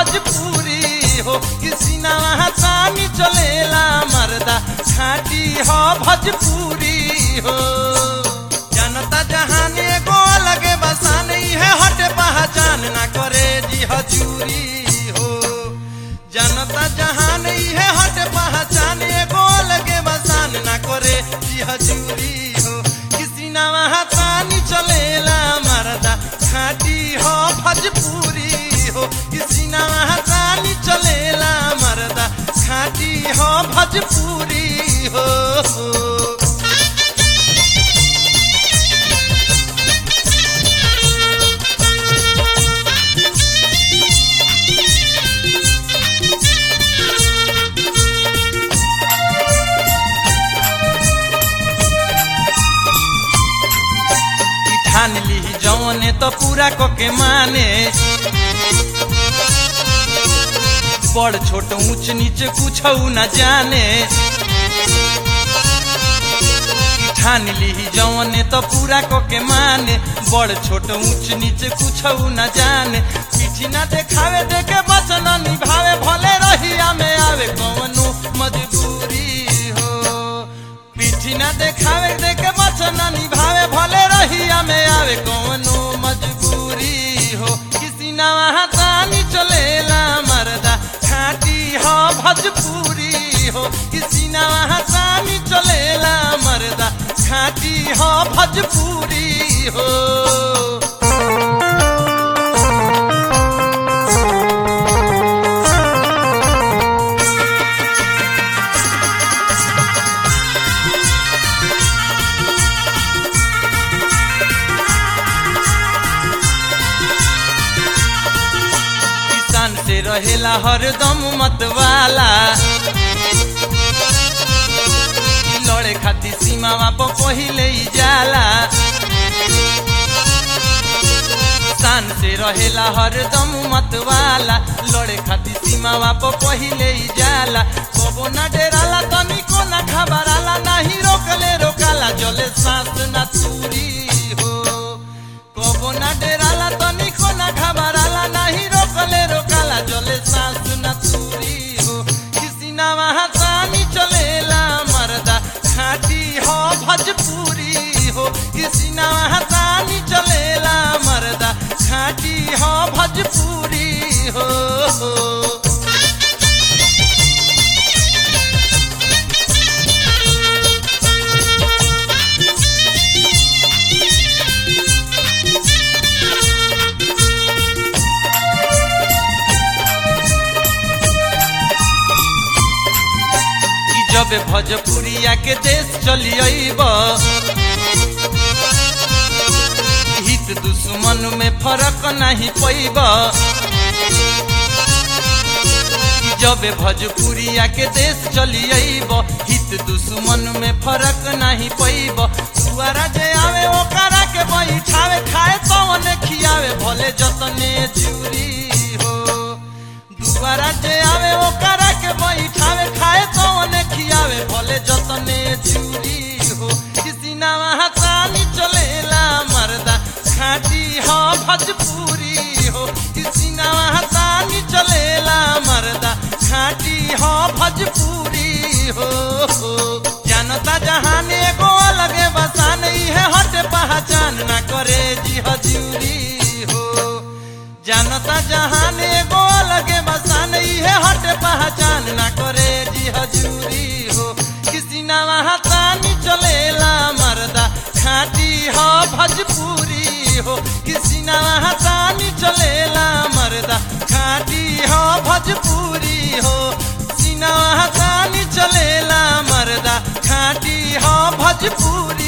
भोजपुरी हो किसी ना हसानी चलेला मर्दा खाटी हो भोजपुरी हो जनता जहान एगो लगे बसान है हट पहचान ना करे जी हजूरी हो जनता जहान है हट पहचान एगो लगे बसान ना करे जी हजूरी हो किसी ना हसानी चलेला मर्दा खाटी हो भोजपुरी हो किसी ना हसानी चलेला मर्दा खाटी हो भोजपुरी हो कि ठान ली जौने तो पूरा को के माने बड़ छोट ऊंच नीच कुछ न जाने कि ठान ली जौने तो पूरा को के माने बड़ छोट ऊंच नीच कुछ न जाने पीठी ना देखावे देखे बचन निभावे भले रहिया में आवे कौनो मजबूरी हो पीठी ना देखावे देखे बचन निभावे भले रहिया में आवे कौनो मजबूरी हो किसी ना वहाँ तानी चलेला मर्दा खाटी हो भोजपुरी हो किसी ना वहाँ तानी चलेला मर्दा खाटी हो भोजपुरी हो किसान से रहेला हरदम मतवाला ई लड़े खातिर सीमावा पर पहिले ही जाला किसान से रहेला हरदम मतवाला लड़े खातिर सीमावा पर पहिले ही जाला कबो ना डेराला तनिको ना घबराला नाही रोकले रोकाला जले सांस ना चूरी हो कबो ना डेराला तनिको ना घबराला नाही रोकले रोकाला जले सांस ना चूरी हो किसी ना वहाँ तानी चलेला मर्दा खाटी हो भोजपुरी हो किसी ना वहाँ तानी चलेला मर्दा खाटी हो भोजपुरी हो कि जब भोजपुरिया के देश चली अइब हित दुश्मन में फर्क नहीं पैब कि जब भोजपुरिया के देश चली अइब हित दुश्मन में फर्क नहीं पैब सुअरा जे आवे ओकरा के बैठावे खाए तवन खियावे भले जतने चूरी हो दुआरा जे आवे ओकरा के बैठावे खाए तवन खियावे भले जतने चूरी हो किसी ना वहाँ तानी चलेला मर्दा खाटी हो भोजपुरी हो किसी ना वहाँ तानी चलेला मर्दा खाटी हो भोजपुरी हो जानता जहान एगो लगे बसान है हट पहचान ना करे जी हजूरी हो जानता जहान एगो लगे बसान है हट पहचान ना करे जी हजूरी हो किसी ना वहाँ तानी चलेला मर्दा खाटी हो भोजपुरी हो किसी ना वहाँ तानी चलेला मर्दा खाटी हो भोजपुरी हो किसी ना वहाँ तानी चलेला मर्दा खाटी हो भोजपुरी